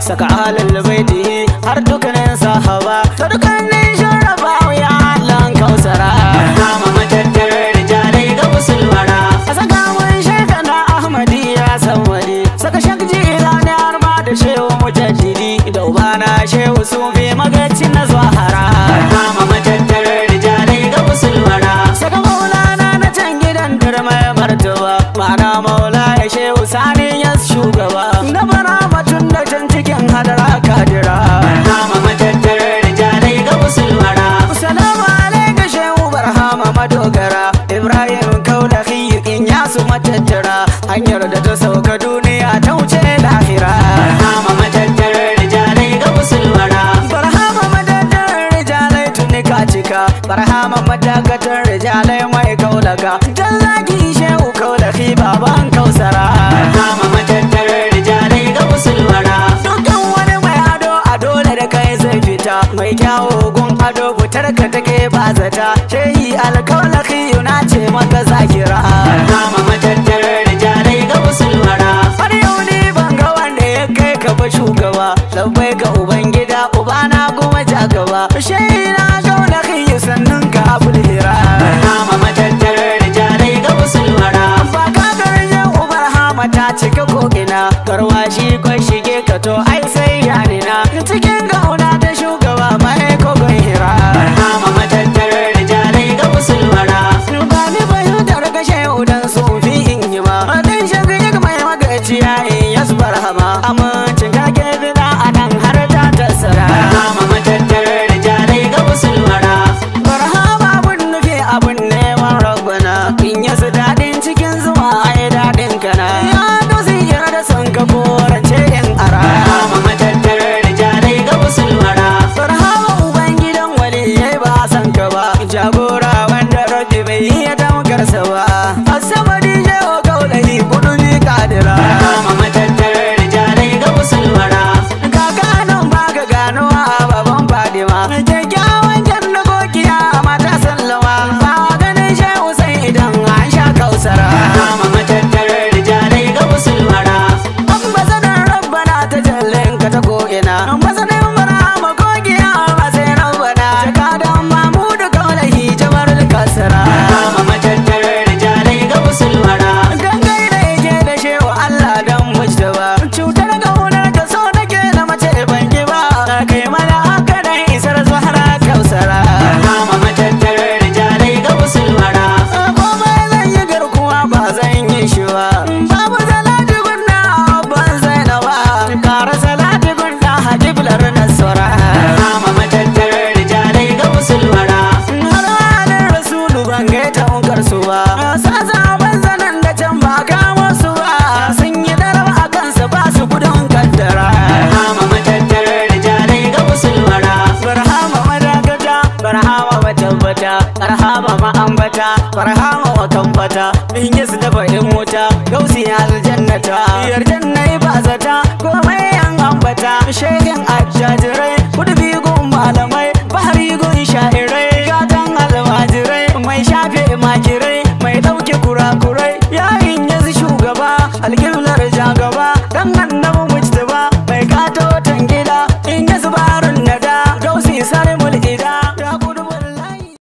saka alal baiti har dukkanin sahaba ta dukkanin sharaba ya Allah kausara Barhama matattar rijalai ga musulmara a saka mun shekana Ahmadi ya san wani saka shakji ilani har ma da shehu mujaddidi da ubana shehu sufi magacin na zahara Barhama matattar rijalai ga musulmara saka maulana na can gidan turmai martaba ma'ana maula ya shehu sani ya shugaba na bara batun da can cikin hadara kadira Barhama matattar rijalai ga musulmara Salamu alaika shehu barhama madogara Ibrahim kaulahi in ya su matattara hanyar da ta sauka duniya ta wuce lahira Barhama matattar rijalai ga musulmara Barhama madadar rijalai tuni ka cika Barhama madagatar rijalai mai kaulaka Jallaki shehu kaulahi baban kausara Barhama matattar rijalai ga musulmara Dukkan wani mai ado a dole da kai zai fita Mai kyawo gun ado fitar ka take ba zata Shehi alkaulaki yuna ce maka zakira Barhama matattar rijalai ga musulmara Har yau ni ban ga wanda ya kai ka ba shugaba Labbai ga ubangida ubana kuma ja gaba Shehi na kaulaki sannan ka abul hira Barhama matattar rijalai ga musulmara Ba ka garin ubar hama ta cika ko'ina Garwashi kwan shige ka to ai sai yanina Cikin gauna ta shugaba mai kogon hira Barhama matattar rijalai ga musulmara Ba ni fahimtar kashe udan sufi in yi ma Adin shagayar mai magaciya in yasbar hama Amincin kake bida a nan har ta tasara Barhama matattar rijalai ga musulmara Barhama abun nufi abun neman rabbana In yasu daɗin cikin zuma ai daɗin kana Ya dosi yarda son ka korance in ara Barhama matattar rijalai ga musulmara Barhama ubangidan waliyai ba san ka ba Jagora wanda rabbi bai iya damkarsa ba Asamadi jewa kaulahi kudu bi kadira Barhama matattar rijalai ga musulmara Ga ganon ba ka ganowa baban Fadima Kyakkyawan kyan na gokiya mata sallama Ba ganin shehu sai idan an sha kausara Barhama matattar rijalai ga musulmara Ambasadar rabbana ta jallin ka ta ko'ina Ambasadar marhama kogiya ba sai rabbana Jakadan mamudu kaulahi jabarul kasara Barhama matattar rijalai ga musulmara Gangai da yake da shewa Allah dan mujtaba Cutar gaunar ka so nake na mace ban ki ba Kai mana haka da isar zuhara kausara Barhama matattar rijalai ga musulmara Komai zan yi garkuwa ba zan yi shi ba Babu salati gunna ban zainaba Kara salati gunna hajiblar nasara Barhama matattar rijalai ga musulmara Har halin rasulu ban gaita unkar su ba Sasa ban zanen da can ba kamo su ba Sun yi daraba a kansa ba su gudun kaddara Barhama matattar rijalai ga musulmara Barhama madagata, barhama matabbata, barhama ma'ambata, barhama wakambata, in yi su dafa in wuta, gausi aljannata, yardan na yi bazata, komai yan ambata, shehin ajajirai, kudu bigun malamai, bahari gun sha'irai, gatan almajirai, mai shafe makirai, mai ɗauke kurakurai, yayin yanzu shugaba, algil